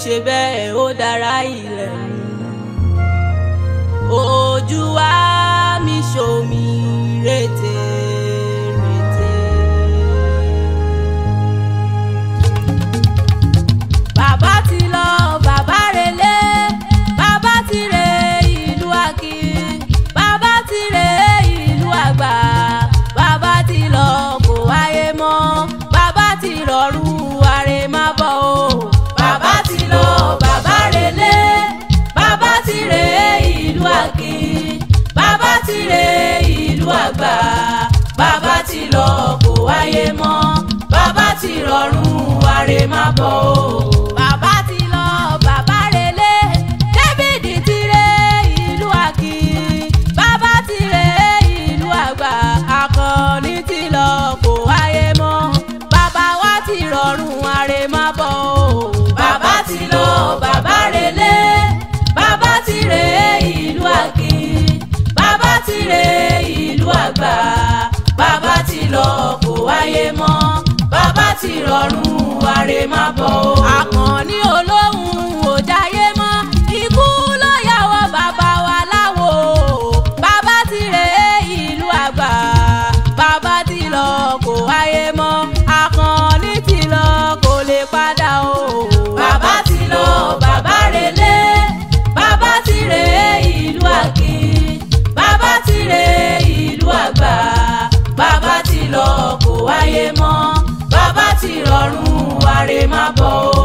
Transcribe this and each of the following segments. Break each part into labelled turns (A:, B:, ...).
A: ṣe bẹ́ẹ̀ ó dára ilẹ̀ mu ojú wa mi ṣomi rètè rètè. bàbá ti lọ bàbá relé bàbá ti re ìlú àkì bàbá ti re ìlú àgbà bàbá ti lọ kò wáyé mọ́ bàbá ti rọrùn àrè má bọ̀ o. bàbá ti lọ bàbá relé bàbá ti re ìlú àkì bàbá ti re ìlú àgbà bàbá ti lọ kò wáyé mọ́ bàbá ti rọrùn àrè má bọ̀ o. bàbá ti lọ bàbá relé David ti re ìlú àkì bàbá ti re ìlú àgbà akọni ti lọ kò wáyé mọ́ bàbá wa ti rọrùn àrè má bọ̀ o. bàbá ti lọ bàbá relé bàbá ti re ìlú àkì bàbá ti re ìlú àgbà bàbá ti lọ kò wáyé mọ́ bàbá ti rọrùn àrè má bọ̀ o. àkànní olóhùn ò jáyé mọ́ ikú ló yàwọ̀ bàbá wa láwo bàbá ti re ìlú àgbà bàbá ti lọ kò wáyé mọ́ àkànní ti lọ kò lè padà o. bàbá ti lọ bàbá relé bàbá ti re ìlú àkì bàbá ti re ìlú àgbà bàbá ti lọ kò wáyé mọ́ bàbá ti rọrùn àrè má bọ̀ o.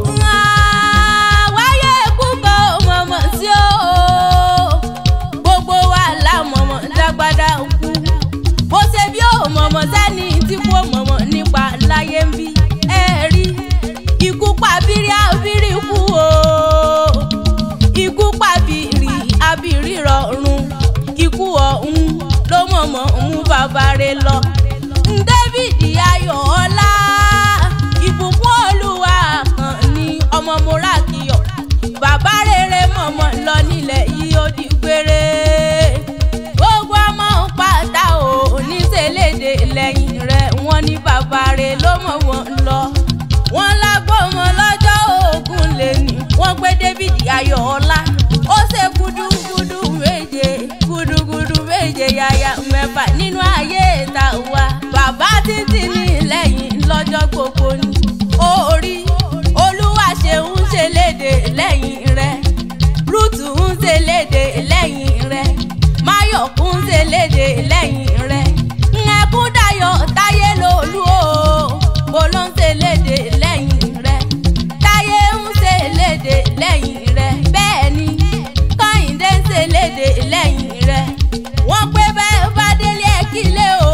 A: wáyé púpọ̀ mọ̀mọ́ sí o gbogbo wa la mọ̀mọ́ dágbádá kú bó ṣe bí ó mọ̀mọ́ sẹ́ni tí kò mọ̀mọ́ nípa láyé ń bí ẹ rí ikú pa bírí abírí kú o ikú pa bírí abírí rọrùn ikú ọ̀hún ló mọ̀mọ́ mú bàbá rẹ̀ lọ. David Ayọ̀ọ́lá ìbùkún olúwa kan ní ọmọ morakiyọ bàbá rere mọ̀mọ́ lọ nílẹ̀ yìí ó di gbére gbogbo ọmọ pátá ò oníṣẹ́lédè lẹ́yìn rẹ̀ wọ́n ní bàbá rẹ̀ ló mọ̀ wọ́n lọ wọ́n lágbọ́mọ lọ́jọ́ ogun lè ní wọ́n gbé David Ayọ̀ọ́lá ó ṣe gudugudu méje gudugudu méje yàyà mẹ́fà nínú ayé ìta wa bàbá títí ní lẹ́yìn lọ́jọ́ gbogbo ni orí olúwa ṣe ń ṣe léde lẹ́yìn rẹ̀ rúùtù ń ṣe léde lẹ́yìn rẹ̀ máyọ̀kún ń ṣe léde lẹ́yìn rẹ̀ ẹkún dayọ̀ táyé lòlú o mo ló ń ṣe léde lẹ́yìn rẹ̀ táyé ń ṣe léde lẹ́yìn rẹ̀ bẹ́ẹ̀ ni kọ́hìndé ń ṣe léde lẹ́yìn rẹ̀ wọ́n pé bẹ́ẹ̀ bá délé ẹ̀ kílé o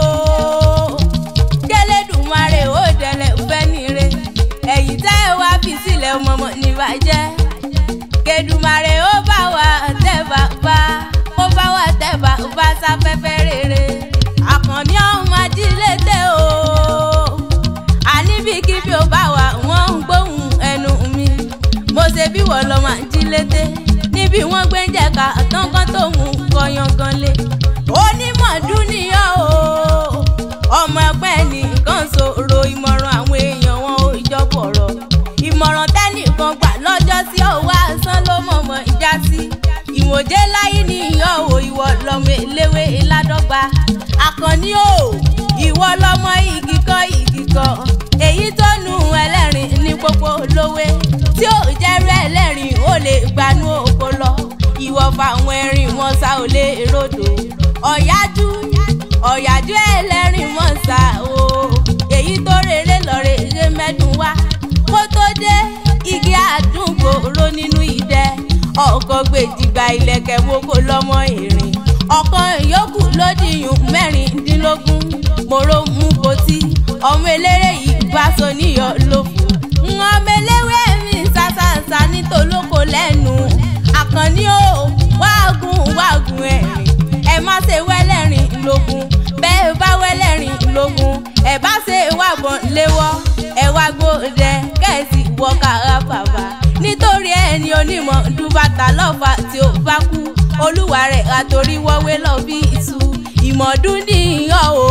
A: kélédùmarè ó dẹ̀lẹ̀ fẹ́ nire ẹ̀yìn tẹ́ ẹ wá fi sílẹ̀ mọ̀mọ́ níbàjẹ́ kédùmarè ó bá wa tẹ́ bàbá ó bá wa tẹ́ bàbá sáfẹ́fẹ́ rere àkànní ọ̀hún ajílété o àníbíkíbi ó bá wa wọ́n ń gbóhùn ẹnu mi mo ṣe bí wọ́n lọ́ máa jí lété níbi wọ́n gbé ń jẹ̀ka tọ́kàn tó mú kọyangan lé onímọ̀ dúníyàn o ọmọ ẹgbẹ́ nìkan sọ̀rọ̀ ìmọ̀ràn àwọn èèyàn wọn ò ìjọpọ̀rọ̀ ìmọ̀ràn tẹ́nìkan gbà lọ́jọ́ sí ọwọ́ àsán ló mọ̀mọ́ ìjà sí ìwòjé láyé nìyàn o ìwọ lọmọ eléwé ládọ́gba àkànní o ìwọ lọmọ igi kan igi kan èyí tó nu ẹlẹ́rìn ní pópó lówé tí ò jẹ́rú ẹlẹ́rìn ó lè gbanú oko lọ ìwọ fáwọn ẹ̀rìn wọn sá ò lè rodò ọ̀yájú ọ̀yájú ẹlẹ́rìn wọn sá o èyí tó rere lọ́rẹ̀ eré mẹ́dùn wá kó tó dé igi àdúgbò ró nínú ìdẹ ọkọ̀ gbèjìgbà ìlẹ̀kẹ̀ wo kó lọ́mọ ìrìn ọ̀kan yòókù lódìyún mẹ́rìndínlógún mòró mú kòtí ọmọ eléré yìí bá so níyọ lófo ọmọ eléwé mi ṣàṣàṣà nítòlóko lẹ́nu àkànní o wágùn wágùn ẹ̀rìn ẹ má ṣe wẹ́lẹ́rìn lógún bẹ́ẹ̀ bá wẹ́lẹ́rìn lógún ẹ bá ṣe wàgbọ́n léwọ́ ẹ wá gbódẹ kẹ́ẹ̀sì wọ kára bàbá nítorí ẹni onímọ̀ dùbàtà lọ́fà tí ó bá kú olúwa rẹ̀ àtòrí wọ́wé lọ bí iṣu ìmọ̀dún nìyàn o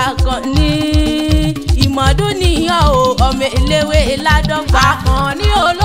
A: àkànní ìmọ̀dún nìyàn o ọmọ eléwé ládọ́gba àkànní olú.